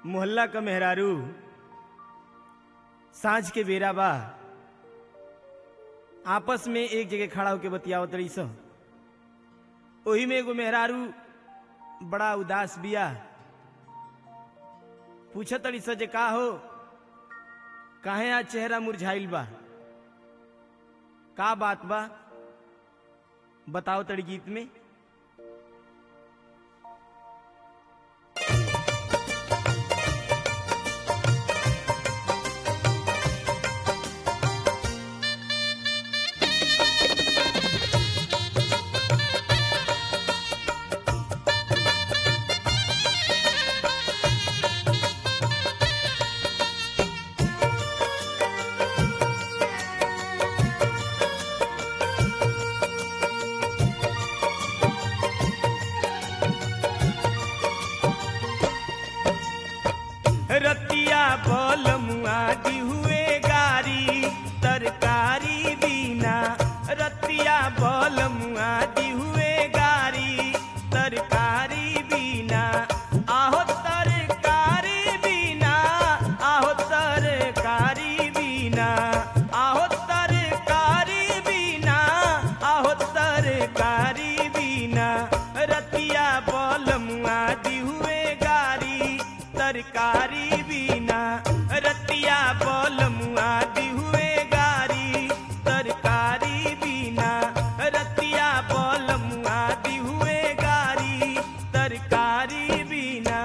मोहल्ला क मेहरारू साँझ के बेरा बा आपस में एक जगह खड़ा होके बतियावत तड़ी स ओही में एगो मेहरारू बड़ा उदास बिया पूछत तड़ी स जे का हो काहे आज चेहरा मुरझाइल बा का बात बा बताओ तड़ी गीत में रतिया बोल मुआदी हुए गारी तरकारी बिना रतिया बोल मुआदी हुए गारी तरकारी बिना आहो तरकारी बिना आहो तरकारी बिना आहो तरकारी बिना आहो तरकारी बिना रतिया बोल मुआदी हुए गारी तरकारी बिना रतिया बोल मुआदी हुए गारी तरकारी बिना रतिया बोल मुआदी हुए गारी तरकारी बिना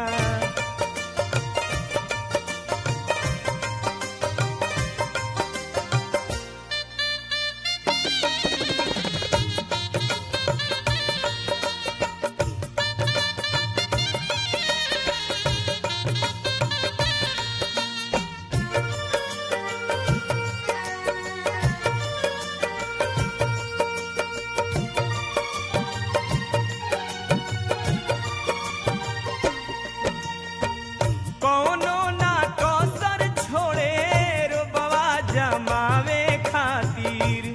कौनो ना कौसर छोड़े रोबवा जमावे खातिर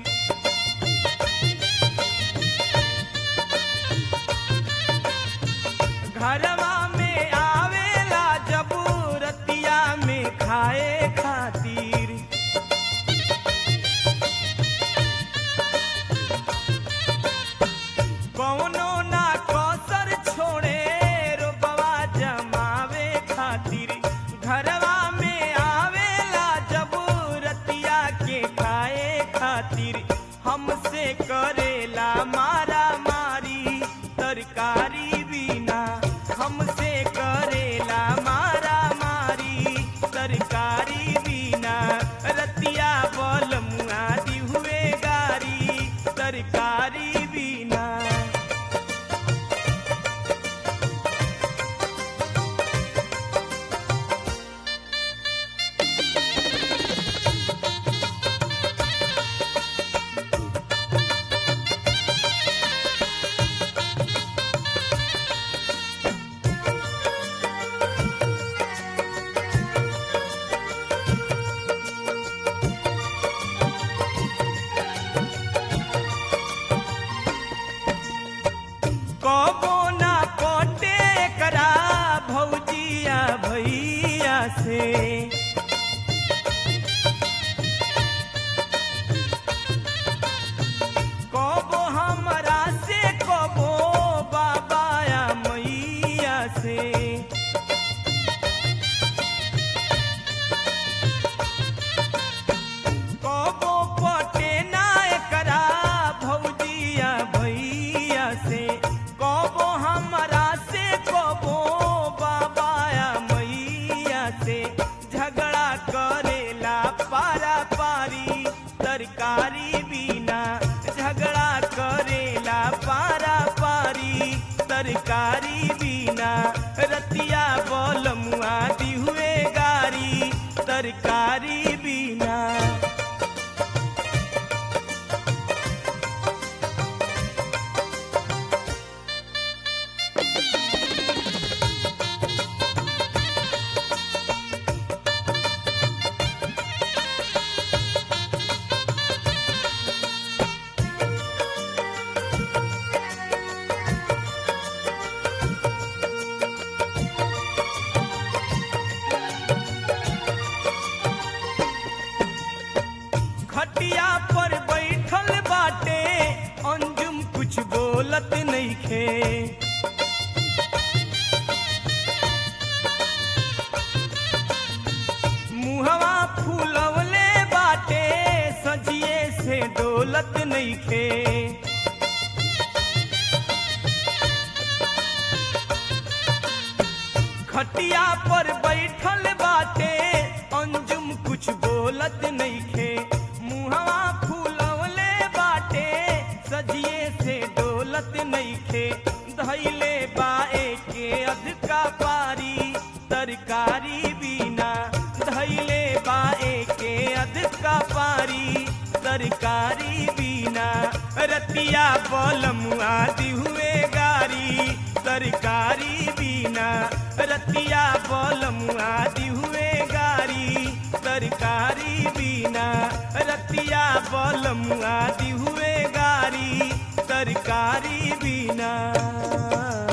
घरवा में आवेला जबूरतिया में खाए खातिर कौनो ना कौसर छोड़े रोबवा जमावे खातिर घरवा में आवेला जबूरतिया के खाए खातिर हमसे करेला मारा मारी तरकारी बिना हमसे करेला मारा मारी तरकारी बिना रतिया बल मुआदी हुए गारी तरकारी बिना कबो ना कोटे करा भौजिया भैया से कबो हमरा से कबो बाबाया मैया से कबो पटे ना एकरा भौजिया भैया से कबो हमरा से कबो बाबाया मैया से झगड़ा करेला पारा पारी तरकारी बिना झगड़ा करेला पारा पारी तरकारी बिना रतिया बोल मुआदी हुए गारी तरकारी बिना मुहवा फूलवले बाटे सजिए से दौलत नइखे खटिया पर बैठल बाटे अंजुम कुछ बोलत नइखे मुहवा फूलवले बाटे सजिए से दौलत नइखे धैले बाए के अधका पारी तरकारी बिना धैले बाए के अधका पारी तरकारी बिना रतिया बलमुआ दिहुए गारी तरकारी बिना रतिया बलमुआ दिहुए गारी तरकारी बिना रतिया बलमुआ दिहुए गारी तरकारी बिना